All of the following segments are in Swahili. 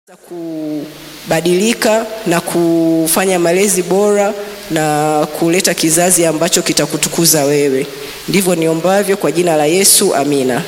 kubadilika na kufanya malezi bora na kuleta kizazi ambacho kitakutukuza wewe. Ndivyo niombavyo kwa jina la Yesu, amina.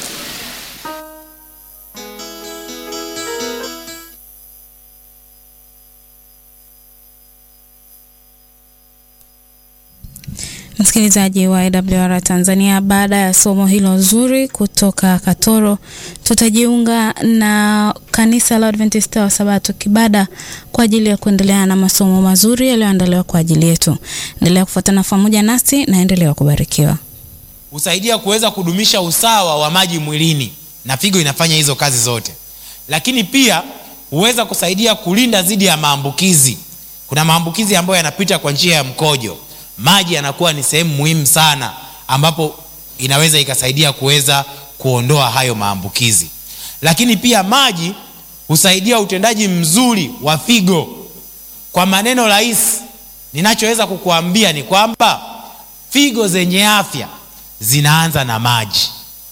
Msikilizaji wa AWR Tanzania, baada ya somo hilo zuri kutoka Katoro, tutajiunga na kanisa la Adventista wa Sabato Kibada kwa ajili ya kuendelea na masomo mazuri yaliyoandaliwa kwa ajili yetu. Endelea kufuatana pamoja nasi na endelea kubarikiwa. husaidia kuweza kudumisha usawa wa maji mwilini na figo inafanya hizo kazi zote lakini pia huweza kusaidia kulinda dhidi ya maambukizi kuna maambukizi ambayo yanapita kwa njia ya mkojo maji yanakuwa ni sehemu muhimu sana ambapo inaweza ikasaidia kuweza kuondoa hayo maambukizi lakini pia maji husaidia utendaji mzuri wa figo kwa maneno rahisi ninachoweza kukuambia ni kwamba figo zenye afya zinaanza na maji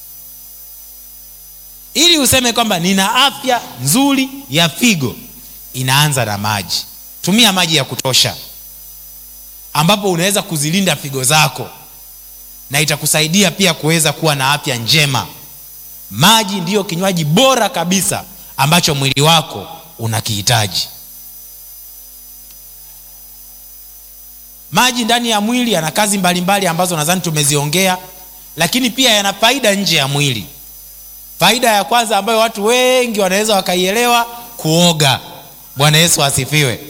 ili useme kwamba nina afya nzuri ya figo inaanza na maji tumia maji ya kutosha ambapo unaweza kuzilinda figo zako na itakusaidia pia kuweza kuwa na afya njema maji ndiyo kinywaji bora kabisa ambacho mwili wako unakihitaji maji ndani ya mwili yana kazi mbalimbali mbali ambazo nadhani tumeziongea lakini pia yana faida nje ya mwili faida ya kwanza ambayo watu wengi wanaweza wakaielewa kuoga bwana yesu asifiwe